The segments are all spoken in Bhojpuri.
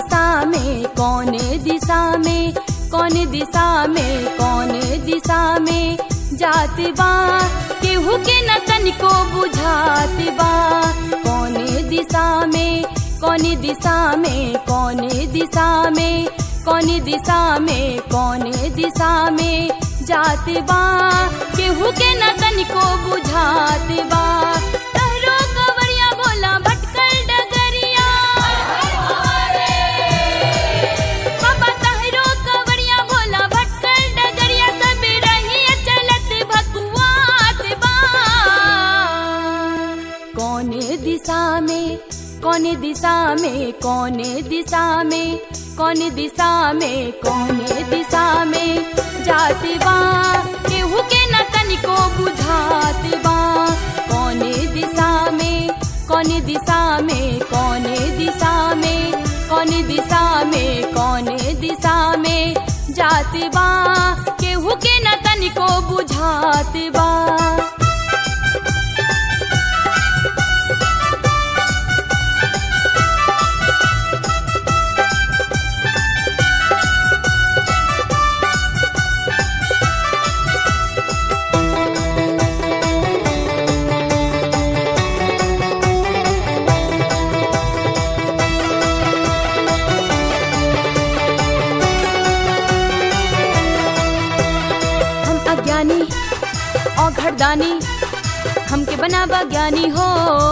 दिशा में कौन दिशा में कौन दिशा में कौन दिशा में जात बा केहू के न तनिको बुझात बा कौन दिशा में कौन दिशा में कौन दिशा में कौन दिशा में कौन दिशा में जात बा केहू के न तनिको बुझात बा तहरो कवरिया बोला भटकल डगरिया बाबा तहरो कवरिया बोला भटकल डगरिया सब रही चलत भकुआत बा कौन दिशा में कौन दिशा में कौन दिशा में कौन दिशा में कौन दिशा में जात बा केहू के न तनिको बुझात बा कौन दिशा में कौन दिशा में कौन दिशा में कौन दिशा में कौन दिशा में जात बा केहू के न तनिको बुझात बा हम अज्ञानी और घरदानी हमके बनावा ज्ञानी हो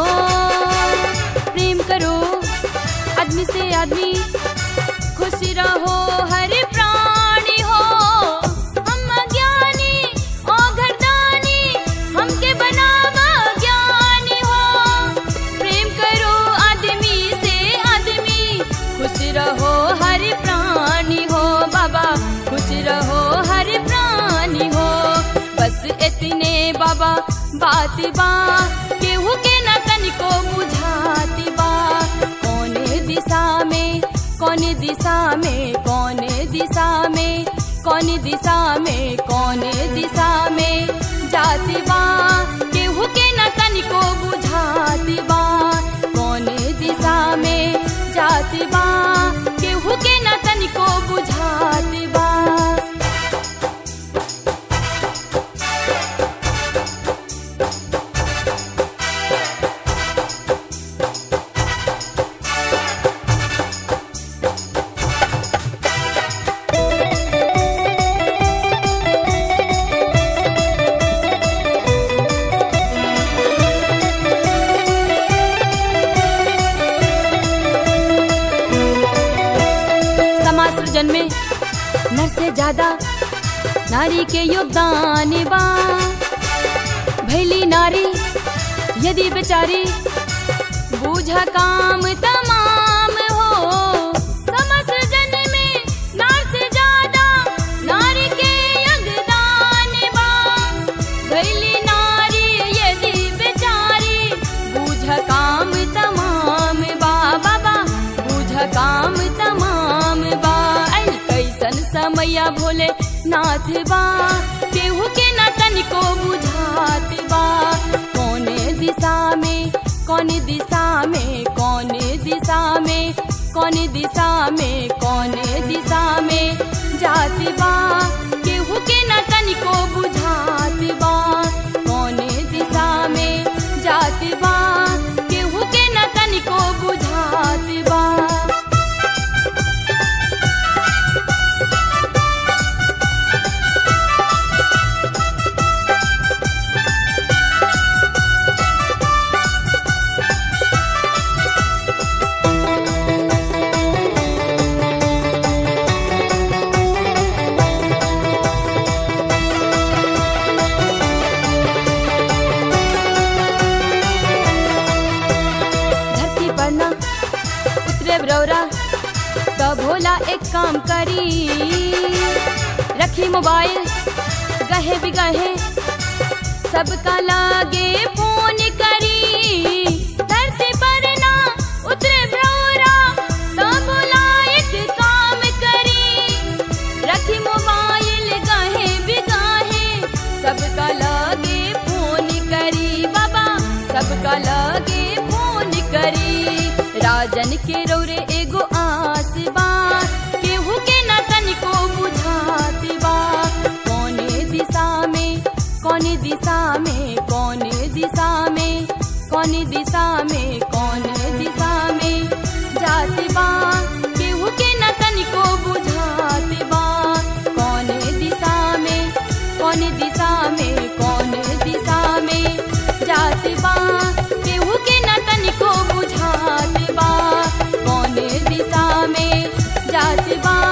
प्रेम करो आदमी से आदमी खुश रहो हर प्राणी हो हम अज्ञानी और घरदानी हमके बनावा ज्ञानी हो प्रेम करो आदमी से आदमी खुश रहो हर प्राणी हो बाबा खुश रहो हर प्राणी हो बस इतने बाबा बात बा केहू के न तनिको बुझात बा कौन दिशा में कौन दिशा में कौन दिशा में कौन दिशा में कौन दिशा में जात बा केहू के न तनिको बुझात बा कौन दिशा में जात बा केहू के न तनिको बुझात बा समाज सृजन में नर से ज्यादा नारी के योगदान बा भैली नारी यदि बेचारी बूझा काम तमाम हो समाज सृजन में नार से ज्यादा नारी के योगदान बा भैली नारी यदि बेचारी बूझ काम तमाम बा बाबा बूझ काम तमाम बा अल कैसन समया भोले नाथ बा केहू के न तनिको बुझात बा कौन दिशा में कौन दिशा में कौन दिशा में कौन दिशा में कौन दिशा में जात बा केहू के न तनिको बुझात बा कौन दिशा में जात बा केहू के न तनिको बुझात बा धरती पर ना उतरे ब्रौरा तो भोला एक काम करी रखी मोबाइल गहे बिगहे सबका लागे फोन करी धरती पर ना उतरे ब्रौरा तो भोला एक काम करी रखी मोबाइल गहे बिगाहे सबका लागे फोन करी बाबा सबका लागे फोन करी राजन के रौरे एगो आस जात बा